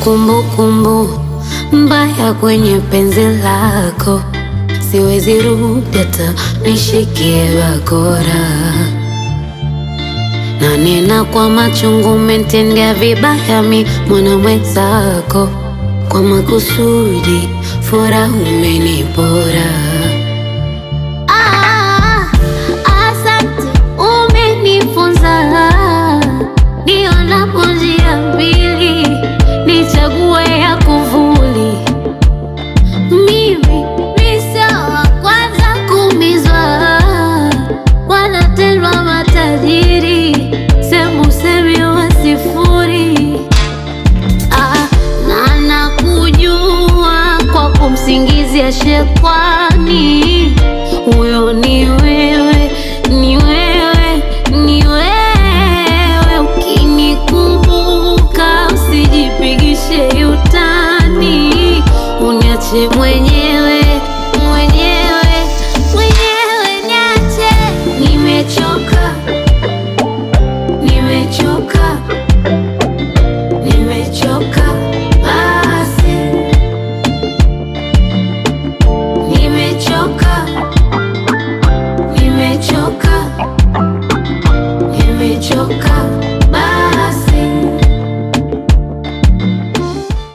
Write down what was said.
kumbukumbu mbaya kwenye penzi lako, siwezi rudi hata nishikie bakora, na nena kwa machungu, umetendea vibaya mi mwana mwenzako, kwa makusudi furaha umenipora. Ah, asante, umenifunza nionapo njia mbili, nichague ya kuvuli. Mimi ni sawa kwanza kumizwa, wanatendwa matajiri, sembusemi wa sifuri. Ah, na nakujua kwa kumsingizia shekwani, huyo ni wewe, ni wewe, ni wewe. Ukinikumbuka usijipigishe utani, uniache mwenyewe